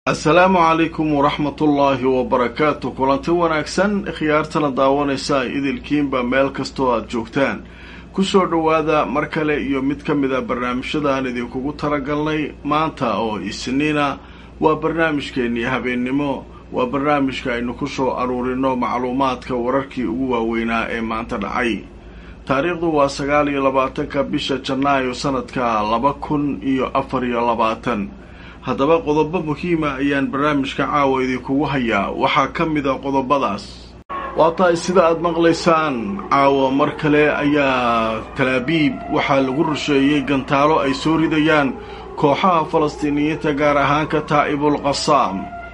assalaamu calaykum waraxmatullaahi wabarakaatu kulanti wanaagsan khiyaartana daawanaysa idilkiinba meel kastoo aada joogtaan kusoo dhowaada mar kale iyo mid ka mid a barnaamijyada aan idinkugu talagalnay maanta oo isniina waa barnaamijkeennii habeennimo waa barnaamijka aynu ku soo aruurino macluumaadka wararkii ugu waaweynaa ee maanta dhacay taariikhdu waa sagaal iyo labaatanka bisha janaayo sanadka laba kun iyo afar iyo labaatan haddaba qodobo muhiima ayaan barnaamijka caawa idinkugu hayaa waxaa ka mid a qodobadaas waa tahay sida aada maqlaysaan caawa mar kale ayaa talaabiib waxaa lagu rusheeyey gantaalo ay soo ridayaan kooxaha falastiiniyiinta gaar ahaan ka taa'ibul qasaam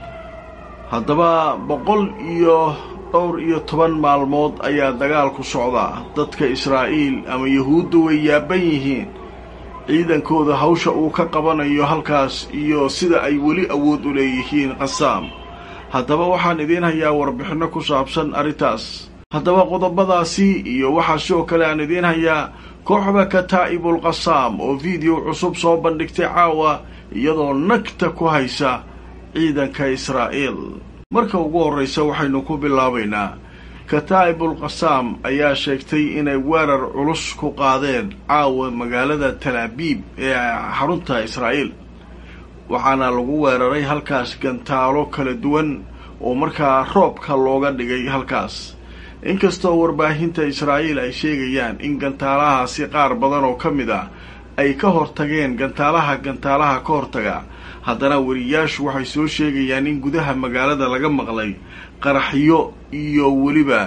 haddaba boqol iyo dhowr iyo toban maalmood ayaa dagaal ku socdaa dadka israa'iil ama yahuudda way yaaban yihiin ciidankooda hawsha uu ka qabanayo halkaas iyo sida ay weli awood u leeyihiin qasaam haddaba waxaan idiin hayaa warbixinno ku saabsan arrintaas haddaba qodobadaasi iyo waxaa sidoo kale aan idiin hayaa kooxda kataa'ibul qasaam oo fiideo cusub soo bandhigtay caawa iyadoo nagta ku haysa ciidanka israa'iil marka ugu horraysa waxaynu ku bilaabaynaa kataa'ibul qasaam ayaa sheegtay inay weerar culus ku qaadeen caawa magaalada talaabiib ee xarunta israa'iil waxaana lagu weeraray halkaas gantaalo kala duwan oo markaa roobka looga dhigay halkaas inkastoo warbaahinta israa'iil ay sheegayaan in gantaalahaasi qaar badan oo ka mid ah ay ka hortageen gantaalaha gantaalaha ka hortaga haddana weriyaashu waxay soo sheegayaan in gudaha magaalada laga maqlay qaraxyo iyo weliba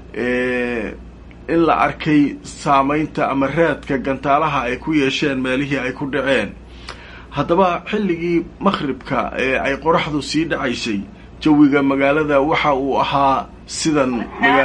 in la arkay saamaynta ama raadka gantaalaha ay ku yeesheen meelihii ay ku dhaceen haddaba xilligii makhribka ee ay qoraxdu sii dhacaysay jawiga magaalada waxa uu ahaa sidan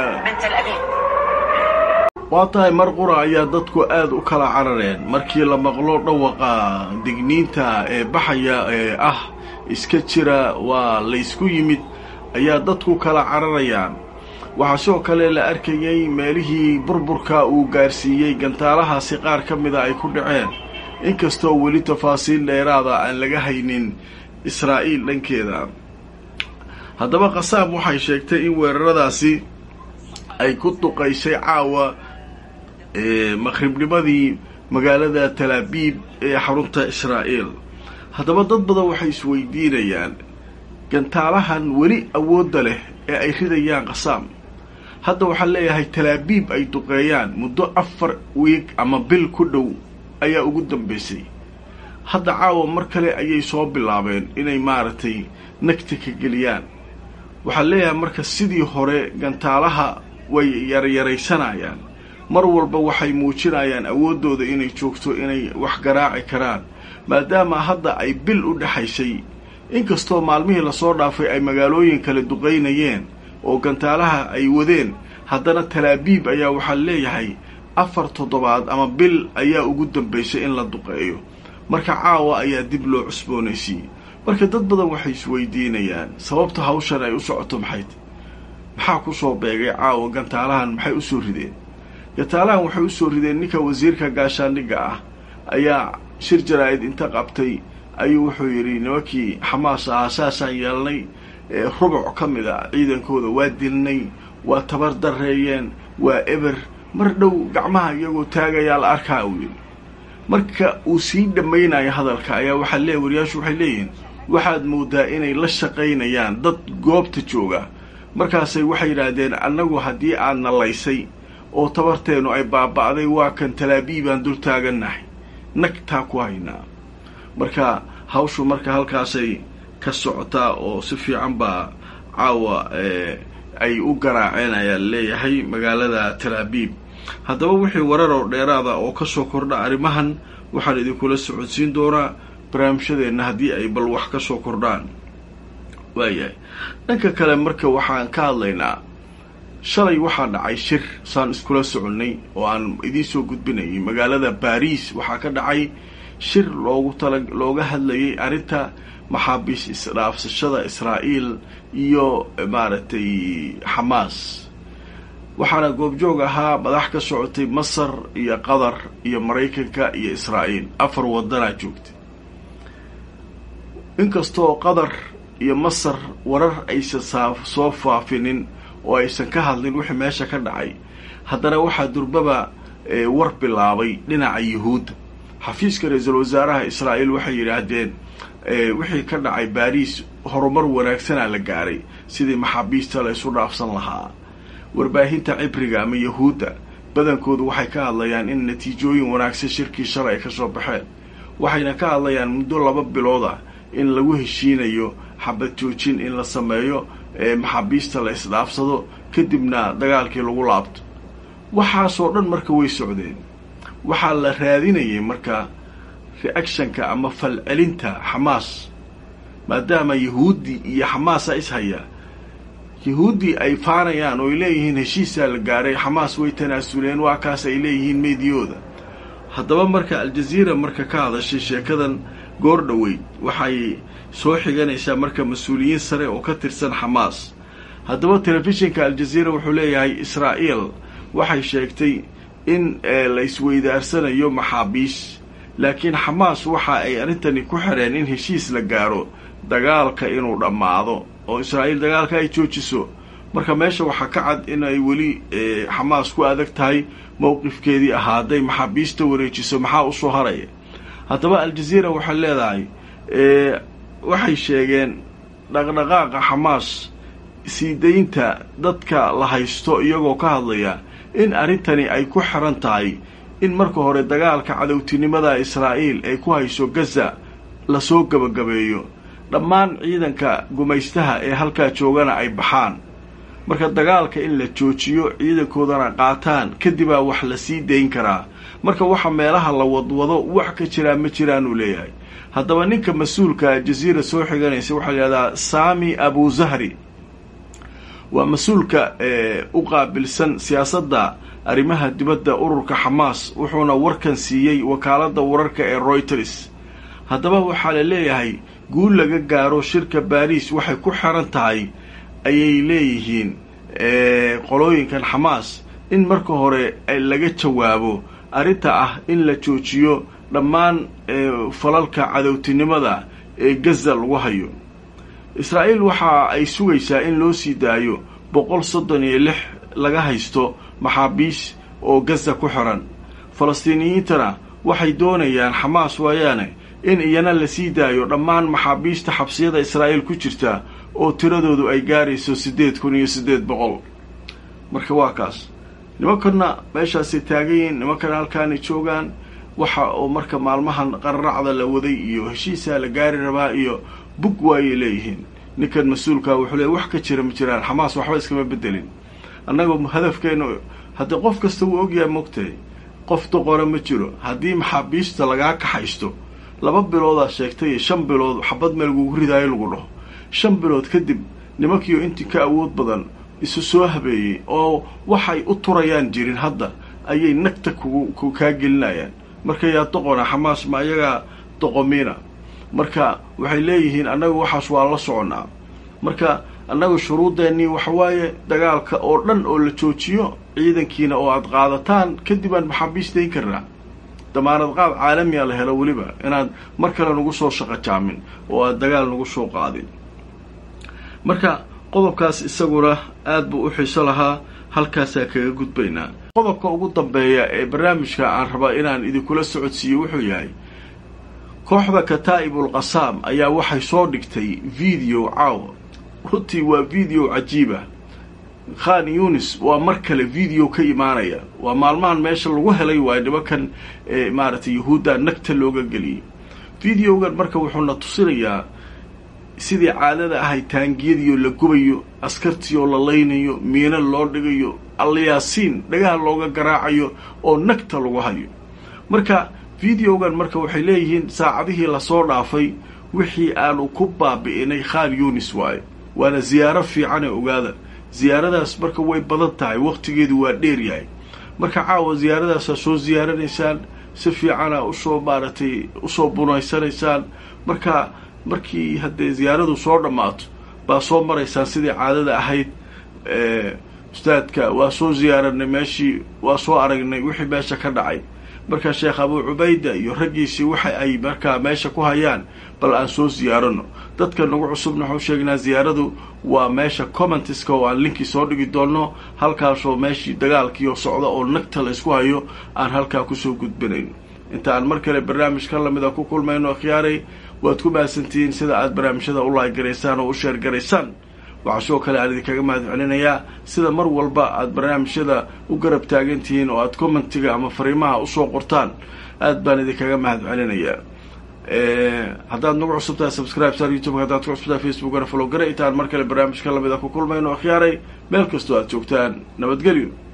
waa tahay mar qura ayaa dadku aada u kala carareen markii la maqlo dhawaqa digniinta ee baxaya ee ah iska jira waa laysku yimid ayaa dadku kala cararayaan waxaa sidoo kale la arkayay meelihii burburka uu gaarsiiyey gantaalahaasi qaar ka mida ay ku dhaceen inkastoo weli tafaasiil dheeraada aan laga haynin israa'iil dhankeeda haddaba qasaam waxay sheegtay in weeraradaasi ay ku duqaysay caawa makhribnimadii magaalada talaabiib ee xarunta israa'iil haddaba dad badan waxay isweydiinayaan gantaalahan weli awoodda leh ee ay ridayaan qasaam hadda waxaan leeyahay talaabiib ay duqeeyaan muddo afar wiig ama bil ku dhow ayaa ugu dambaysay hadda caawa mar kale ayay soo bilaabeen inay maaragtay nagta ka geliyaan waxaan leeyahay marka sidii hore gantaalaha way yaryaraysanayaan mar walba waxay muujinayaan awooddooda inay joogto inay wax garaaci karaan maadaama hadda ay bil u dhexaysay inkastoo maalmihii lasoo dhaafay ay magaalooyin kale duqaynayeen oo gantaalaha ay wadeen haddana talaabiib ayaa waxaa leeyahay afar toddobaad ama bil ayaa ugu dambaysay in la duqeeyo marka caawa ayaa dib loo cusboonaysiiyey marka dad badan waxay isweydiinayaan sababta hawshan ay u socoto maxayd maxaa ku soo beegay caawa gantaalahan maxay u soo rideen gantaalahan waxay u soo rideen ninka wasiirka gaashaandhigga ah ayaa shir jaraa'id inta qabtay ayuu wuxuu yidhi nimankii xamaas ahaa saasaan yeelnay rubuc ka mid a ciidankooda waa dilnay waa tabar darreeyeen waa eber mar dhow gacmaha iyagoo taagayaa la arkaa uu yidhi marka uu sii dhammaynayo hadalka ayaa waxaa lee wariyaashu waxay leeyihiin waxaad moodaa inay la shaqaynayaan dad goobta jooga markaasay waxay yidhaahdeen annagu haddii aad nalaysay oo tabarteennu ay baaba'day waa kan talaabiibaan dul taagannahay nagtaa ku haynaa marka hawshu marka halkaasay ka socotaa oo si fiican baa caawa ay u garaaceen ayaa leeyahay magaalada talaabiib haddaba wixii warar oo dheeraada oo ka soo kordha arrimahan waxaan idinkula socodsiin doonaa barnaamijyadeenna haddii ay bal wax ka soo kordhaan waayahay dhanka kale marka waxaan ka hadlaynaa shalay waxaa dhacay shir saan iskula soconnay oo aan idiin soo gudbinayay magaalada baariis waxaa ka dhacay shir loogu tala looga hadlayay arrinta maxaabiis isdhaafsashada israa'iil iyo maaragtay xamaas waxaana goobjoog ahaa madax ka socotay masar iyo qatar iyo maraykanka iyo israa'iil afar wadanaa joogtay inkastoo qatar iyo masar warar aysan soo faafinin oo aysan ka hadlin wixii meesha ka dhacay haddana waxaa durbaba war bilaabay dhinaca yuhuudda xafiiska ra-iisul wasaaraha israa'iil waxay yidhaahdeen wixii ka dhacay baariis horumar wanaagsanaa la gaaray sidii maxaabiista la isu dhaafsan lahaa warbaahinta cibriga ama yahuudda badankoodu waxay ka hadlayaan in natiijooyin wanaagsan shirkii shalay ay ka soo baxeen waxayna ka hadlayaan muddo laba bilood ah in lagu heshiinayo xabad joojin in la sameeyo maxaabiista la isdhaafsado kadibna dagaalkii lagu laabto waxaasoo dhan marka way socdeen waxaa la raadinayay marka reactionka ama falcelinta xamaas maadaama yahuuddii iyo xamaasa ishaya yahuuddii ay faanayaan oo ay leeyihiin heshiisaa la gaaray xamaas way tanaasuleen waa kaas ay leeyihiin meediyooda haddaba marka aljaziira marka ka hadashay sheekadan goor dhoweyd waxay soo xiganaysaa marka mas-uuliyiin sare oo ka tirsan xamaas haddaba telefishinka aljaziira wuxuu leeyahay israa'iil waxay sheegtay in la isweydaarsanayo maxaabiis laakiin xamaas waxa ay arrintani ku xidheen in heshiis la gaaro dagaalka inuu dhammaado oo israa'iil dagaalka ay joojiso marka meesha waxaa ka cad in ay weli xamaas ku adag tahay mowqifkeedii ahaa hadday maxaabiista wareejiso maxaa usoo haraya haddaba aljaziira waxay leedahay waxay sheegeen dhaqdhaqaaqa xamaas sii daynta dadka la haysto iyagoo ka hadlaya in arrintani ay ku xiran tahay in marka hore dagaalka cadowtinimada israa'iil ay ku hayso gaza lasoo gebagabeeyo dhammaan ciidanka gumaystaha ee halkaa joogana ay baxaan marka dagaalka in la joojiyo ciidankoodana qaataan kadibaa wax la sii dayn karaa marka waxa meelaha la wadwado wax ka jiraa ma jiraanuu leeyahay haddaba ninka mas-uulka jaziira soo xiganaysa waxaa la yidhahdaa sami abu zahri waa mas-uulka u qaabilsan siyaasadda arrimaha dibadda ururka xamaas wuxuuna warkan siiyey wakaaladda wararka ee royters haddaba waxaa la leeyahay guul laga gaaro shirka baariis waxay ku xiran tahay ayay leeyihiin qolooyinkan xamaas in marka hore laga jawaabo arrinta ah in la joojiyo dhammaan falalka cadowtinimada ee gaza lagu hayo israa'iil waxa ay sugaysaa in loo sii daayo boqol soddon iyo lix laga haysto maxaabiis oo gaza ku xiran falastiiniyiintana waxay doonayaan xamaas waayaane in iyana la sii daayo dhammaan maxaabiista xabsiyada israa'iil ku jirta oo tiradoodu ay gaarayso siddeed kun iyo siddeed boqol marka waa kaas nimankanna meeshaasay taagan yihiin nimankana halkaanay joogaan waxa oo marka maalmahan qararacda la waday iyo heshiisaa la gaari rabaa iyo bug waayay leeyihiin ninkan mas-uulkaa wuxuu leey wax ka jira ma jiraan xamaas waxba iskama bedelin annagoo hadafkeenu haddii qof kasta wuu ogyahay mogtahay qof doqora ma jiro haddii maxaabiista lagaa kaxaysto laba biloodaa sheegtay iyo shan bilood xabad meel lagugu ridaayo lagu dhaho shan bilood kadib nimankiio intii ka awood badan isu soo habeeyey oo waxay u turayaan jirin hadda ayay nagta kugu kaa gelinayaan marka yaa doqona xamaas ma ayagaa doqomiina marka waxay leeyihiin annagu waxaas waa la soconnaa marka annagu shuruudeennii waxawaaye dagaalka oo dhan oo la joojiyo ciidankiina oo aada qaadataan kadib aan maxaabiis dayn karnaa damaanad qaad caalamiya la helo weliba inaad mar kale nagu soo shaqo jaamin oo aada dagaal nagu soo qaadin marka qodobkaas isaguna aada buu u xiiso lahaa halkaasaa kaga gudbaynaa qodobka ugu dambeeya ee barnaamijka aan rabaa inaan idinkula socodsiiyo wuxuu yahay kooxda kataa'ibul qasaam ayaa waxay soo dhigtay video caawa runtii waa video cajiiba khan yunis waa mar kale video ka imaanaya waa maalmahan meesha lagu helay waayo nimankan maaragtay yahuudda nagta looga geliyay videogan marka wuxuuna tusinayaa sidii caadada ahay taangiyadiioo la gubayo askartii oo la laynayo miino loo dhigayo alyaasiin dhagaha looga garaacayo oo nagta lagu hayo marka videogan marka waxay leeyihiin saacadihii lasoo dhaafay wixii aanu ku baabi'inay khan yunis waayo waana ziyaaro fiicane ogaada ziyaaradaas marka way badan tahay wakhtigeedu waa dheer yahay marka caawa ziyaaradaasaa soo ziyaaranaysaan si fiicana usoo maaragtay usoo bunaysanaysaan marka markii haddee ziyaaradu soo dhammaato baa soo maraysaan sidii caadada ahayd ustaadka waa soo ziyaaranay meeshii waa soo aragnay wixii meesha ka dhacay marka sheekh abuu cubayda iyo raggiisii waxa ay markaa meesha ku hayaan bal aan soo siyaarano dadka nagu cusubna waxau sheegnaa ziyaaradu waa meesha commentiska oo aan linkii soo dhigi doonno halkaasoo meeshii dagaalkiioo socda oo nagta la isku hayo aan halkaa kusoo gudbinayn inta aan mar kale barnaamijka lamida ku kulmayno akhyaaray waad ku mahadsantihiin sida aad barnaamijyada u laagaraysaan oo u sheergaraysaan waxaa sidoo kale aan idinkaga mahad celinayaa sida mar walba aad barnaamijyada u garab taagan tihiin oo aad commentiga ama fariimaha usoo qortaan aad baan idinkaga mahad celinayaa haddaad nagu cusubtahay subscribe sar youtube haddaad ku cusubtahay facebookana follow gara intaan mar kale barnaamijka lamida ku kulmayno akhyaaray meel kastoo aad joogtaan nabadgelyo